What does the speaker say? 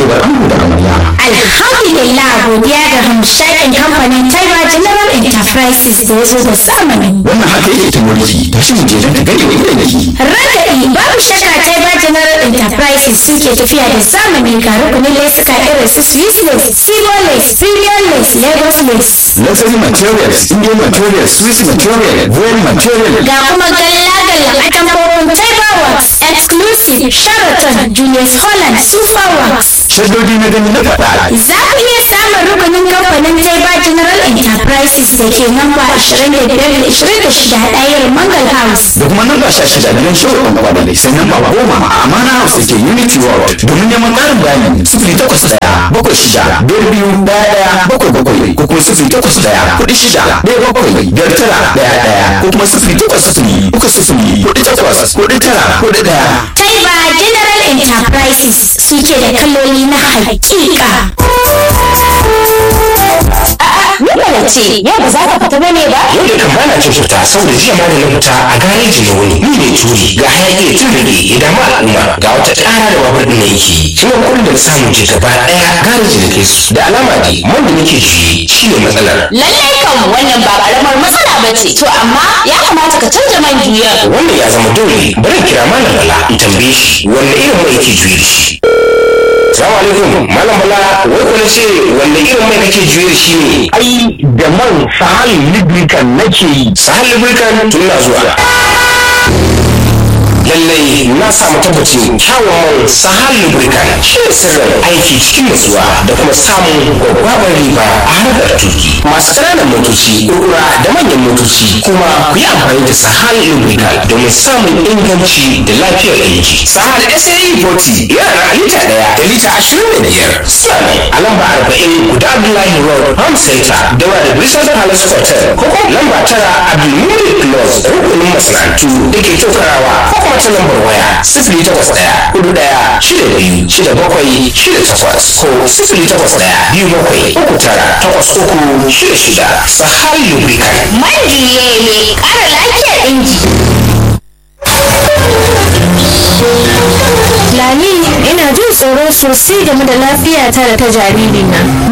cewar ango da amarya Alhamdulillah godiya ga hamshakin kamfanin Taiba General Enterprises da ya zo da zamani. wannan haka yake ta mulki ta shi mu je don ta gani wa idan yake Ragadi babu shakka Taiba General Enterprises suke tafiya da zamani ga rukunin lesuka irin su Swiss lace, Sigo lace, Premium lace, Lagos lace. luxury materials indian materials swiss material royal material Ga kuma galla-galla a tambarin Taiba Works, Exclusive, Sheraton, Julius Holland, Super Works. shaddodi na gani na faɗa Za ku iya samun rukunin kamfanin Taiba General Enterprises da ke namba 25-26 ɗayar Mangal House. da kuma nan ba sha shida gidan shawar ɗan kwanale sannan ba goma a amana house da ke unity world domin neman ƙarin bayani sifili takwas ɗaya bakwai shida biyar biyu ɗaya ɗaya bakwai bakwai ko kuma sifili takwas ɗaya kuɗi shida ɗaya bakwai biyar tara ɗaya ɗaya ko kuma sifili takwas sifili uku sifili kuɗi takwas kuɗi tara kuɗi ɗaya. Taiba General Enterprises suke da kaloli na hakika. Nuna ce, yau ba za ka fita bane ba? yau da kan bana cin fita saboda jiya ma da na fita a gareji na wuni ni ne turi ga hayaki ya tun rage ya damu al'umma ga wata ƙara da babur ɗin na yake shi ne kullum da samun je gaba ɗaya gareji da kai su da alama dai man da nake juye shi ne matsalar Lallai kan wannan ba karamar matsala ba ce. To amma ya kamata ka canza man juyar. wannan ya zama dole bari in kira malam bala in tambaye shi wanne irin mai yake juye da shi Salamu alaikum malam bala wai ko na ce wanne irin mai kake juye da shi ne ai da man sahal lubricant nake yi sahal lubricant tun na zuwa lallai na samu tabbacin kyawun man sahal lubricant shi ne sirrin aiki cikin nutsuwa da kuma samun gwaggwabar riba a harkar tuki masu ƙananan motoci kurkura da manyan motoci kuma ku yi amfani da sahal lubricant domin samun inganci da lafiyar inji sahal sae 40 yana da lita ɗaya da lita ashirin da biyar suna ne a lamba arba'in guda abdullahi road farm center daura da bristol palace hotel ko kuma lamba tara abdulmumin close rukunin masana'antu da ke tokarawa ko kuma ta lambar waya sifili takwas ɗaya hudu ɗaya shida biyu shida bakwai shida takwas ko sifili takwas ɗaya biyu bakwai uku tara takwas uku shida shida sahal lubricant Man juye mai ƙara lafiyar inji. Lami, ina jin tsoro sosai game da lafiyata da ta jaririna.